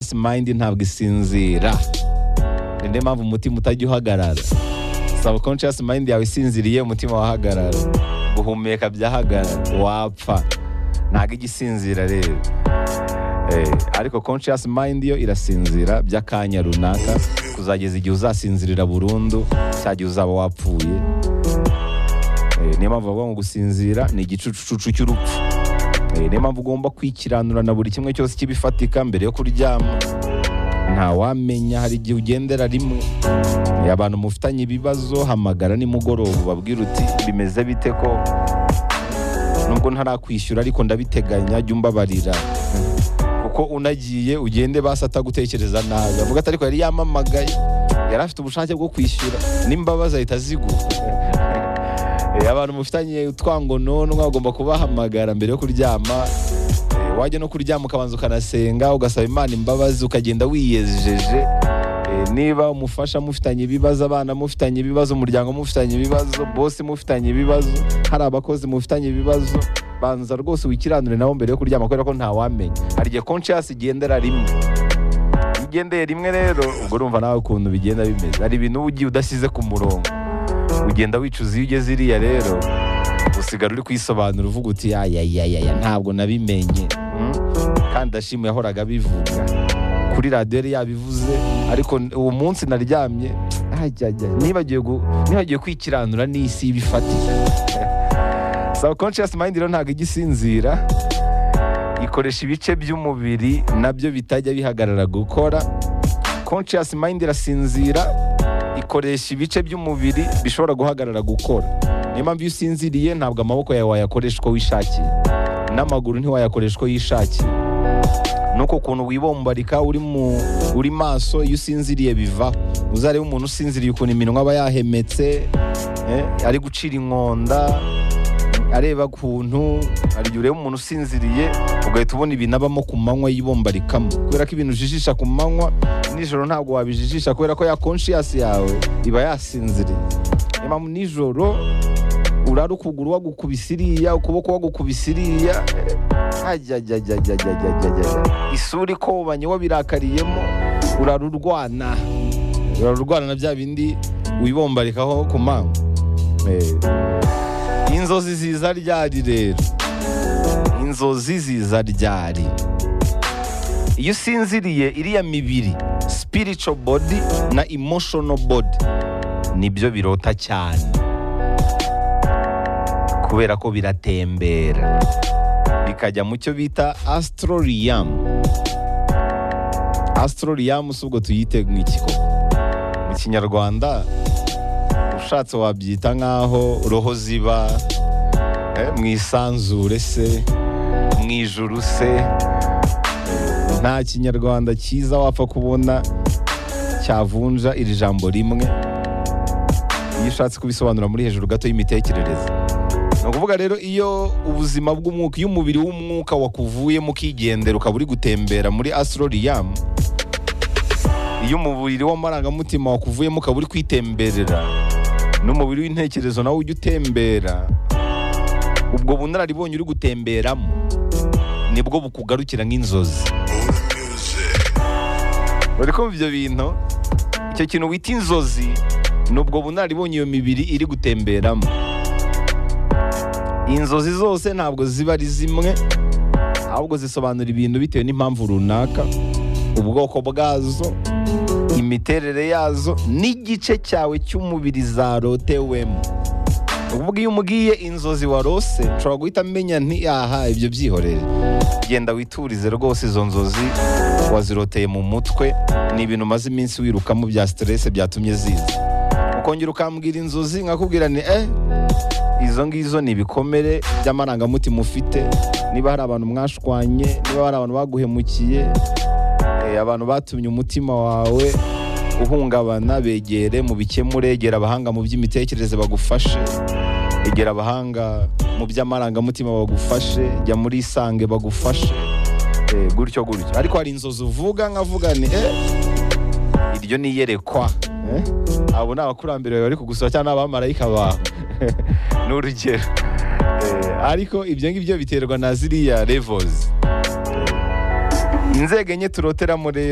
Peace Mind ntabwo isinzira ni niyo mpamvu umutima utajya uhagarara subconscious mind yawe isinziriye umutima wahagarara guhumeka byahagarara wapfa ntabwo ijya isinzira rero Eh, ariko conscious mind yo irasinzira by'akanya runaka kuzageza igihe uzasinzirira burundu cya gihe uzaba wapfuye Eh, niyo mpamvu bavuga ngo gusinzira ni igicucucucu cy'urupfu Eh, niyo mpamvu ugomba kwikiranura na buri kimwe cyose kibifatika mbere yo kuryama ntawamenya hari igihe ugendera rimwe Eh, abantu mufitanye ibibazo hamagara nimugoroba ubabwira uti bimeze bite ko nubwo ntarakwishyura ariko ndabiteganya jya umbabarira kuko unagiye ugende basi atagutekereza nabi avuga ati ariko yari yamamagaye yari afite ubushake bwo kwishyura n'imbabazi ahita aziguha Eh, abantu mufitanye utwangononwa ugomba kubahamagara mbere yo kuryama Eh, wajya no kuryama ukabanza ukanasenga ugasaba imana imbabazi ukagenda wiyejeje Eh, niba umufasha mufitanye ibibazo abana mufitanye ibibazo umuryango mufitanye ibibazo bose mufitanye ibibazo hari abakozi mufitanye ibibazo banza rwose wikiranure nabo mbere yo kuryama kubera ko ntawamenya hari igihe conscious igendera rimwe iyo ugendeye rimwe rero ubwo urumva nawe ukuntu bigenda bimeze hari ibintu uba ugiye udasize ku murongo ugenda wicuza iyo ugeze iriya rero usigara uri kwisobanura uvuga uti yayayayaya ntabwo nabimenye Mm? kandi ashimwe yahoraga abivuga kuri radiyo yari yabivuze ariko n- uwo munsi naryamye ajyajya nibagiwe gu- nibagiwe kwikiranura n'isi ibifatiye subconscious mind rero ntabwo ijya isinzira ikoresha ibice by'umubiri nabyo bitajya bihagarara gukora conscious mind irasinzira ikoresha ibice by'umubiri bishobora guhagarara gukora niyo mpamvu iyo usinziriye ntabwo amaboko yawe wayakoresha uko wishakiye n'amaguru ntiwayakoresha uko yishakiye nuko ukuntu wibombarika uri mu uri maso iyo usinziriye biva uzarebe umuntu usinziriye ukuntu iminwa aba yahemetse eh, ari gucira inkonda areba kuntu hari igihe ureba umuntu usinziriye ugahita ubona ibintu abamo ku manywa yibombarikamo kubera ko ibintu ujijisha ku manywa nijoro ntabwo wabijijisha kubera ko ya konshiyasi yawe iba yasinziriye niyo mpamvu nijoro urara ukuguru wagukubise iriya ukuboko wagukubise iriya eh, ajyajyajyajyajyajyajya isura ikobanye wabirakayemo urara urwana urara urwana na bya bindi wibombarikaho ku manywa Eh, inzozi ziza ryari rero inzozi ziza ryari iyo usinziriye iriya mibiri spiritual body na emotional body nibyo birota cyane kubera ko biratembera bikajya mu cyo bita astrorium astrorium si ubwo tuyite nk'iki koko mu kinyarwanda ushatse wabyita nk'aho roho ziba eh, mu isanzure se mu ijuru se nta kinyarwanda cyiza wapfa kubona cyavunja iri jambo rimwe iyo ushatse kubisobanura muri hejuru gato y'imitekerereze ni ukuvuga rero iyo ubuzima bw'umwuka iyo umubiri w'umwuka wakuvuyemo ukigendera ukaba uri gutembera muri asororiyamu iyo umubiri w'amarangamutima wakuvuyemo ukaba uri kwitemberera n'umubiri w'intekerezo nawe ujya utembera ubwo bunararibonye uri gutemberamo nibwo bukugarukira nk'inzozi bari kumva ibyo bintu icyo kintu wita inzozi ni ubwo bunararibonye iyo mibiri iri gutemberamo inzozi zose ntabwo ziba ari zimwe ahubwo zisobanura ibintu bitewe n'impamvu runaka ubwoko bwazo imiterere yazo n'igice cyawe cy'umubiri zarotewemo Ni ukuvuga iyo umubwiye inzozi warose nshobora guhita amenya nti aha ibyo byihorere genda witurize rwose izo nzozi waziroteye mu mutwe ni ibintu umaze iminsi wirukamo bya siterese byatumye ziza ukongera ukambwira inzozi nkakubwira ni eh izo ngizo ni ibikomere by'amarangamutima ufite niba hari abantu mwashwanye niba hari abantu baguhemukiye Eh, abantu batumye umutima wawe uhungabana begere mu bikemure egera abahanga mu by'imitekerereze bagufashe egera abahanga mu by'amarangamutima bagufashe jya muri isange bagufashe Eh, gutyo gutyo ariko hari inzozi uvuga nkavuga ni eh, iryo ni iyerekwa Eh, abo ni abakurambere bawe bari kugusura cyangwa ni abamarayika bawe ni urugero Eh, ariko ibyo ngibyo biterwa na ziriya levels inzego enye turoteramo rero